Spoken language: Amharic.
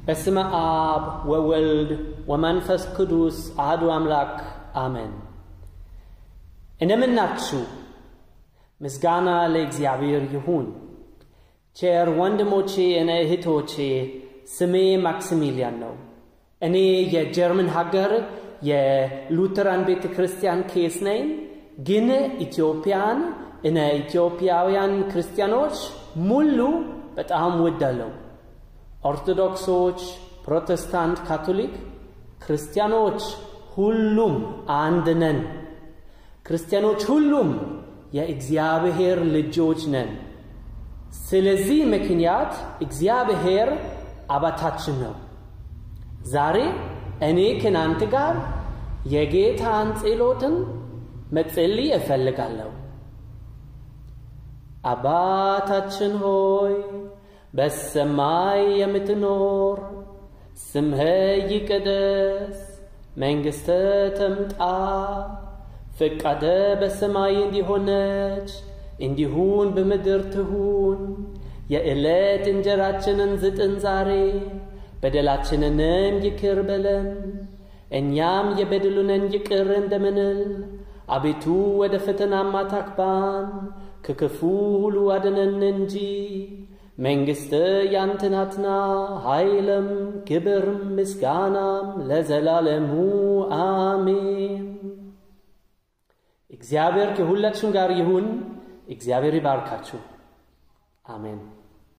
በስመ አብ ወወልድ ወመንፈስ ቅዱስ አህዱ አምላክ አሜን። እንደምናችሁ ምስጋና ለእግዚአብሔር ይሁን። ቸር ወንድሞቼ እና እህቶቼ ስሜ ማክሲሚሊያን ነው። እኔ የጀርመን ሀገር የሉተራን ቤተ ክርስቲያን ኬስ ነኝ። ግን ኢትዮጵያን እና ኢትዮጵያውያን ክርስቲያኖች ሙሉ በጣም ወዳለው። ኦርቶዶክሶች፣ ፕሮቴስታንት፣ ካቶሊክ ክርስቲያኖች ሁሉም አንድ ነን። ክርስቲያኖች ሁሉም የእግዚአብሔር ልጆች ነን። ስለዚህ ምክንያት እግዚአብሔር አባታችን ነው። ዛሬ እኔ ከናንተ ጋር የጌታን ጸሎትን መጸለይ እፈልጋለሁ። አባታችን ሆይ በሰማይ የምትኖር ስምህ ይቀደስ፣ መንግሥተ ትምጣ፣ ፈቃደ በሰማይ እንዲሆነች እንዲሁን በምድር ትሁን። የዕለት እንጀራችንን ስጠን ዛሬ፣ በደላችንንም ይቅር በለን እኛም የበደሉንን ይቅር እንደምንል። አቤቱ ወደ ፈተናም አታግባን፣ ከክፉ ሁሉ አድነን እንጂ መንግሥት ያንተ ናትና፣ ኃይልም ክብርም ምስጋናም ለዘላለሙ አሜን። እግዚአብሔር ከሁላችሁም ጋር ይሁን። እግዚአብሔር ይባርካችሁ። አሜን።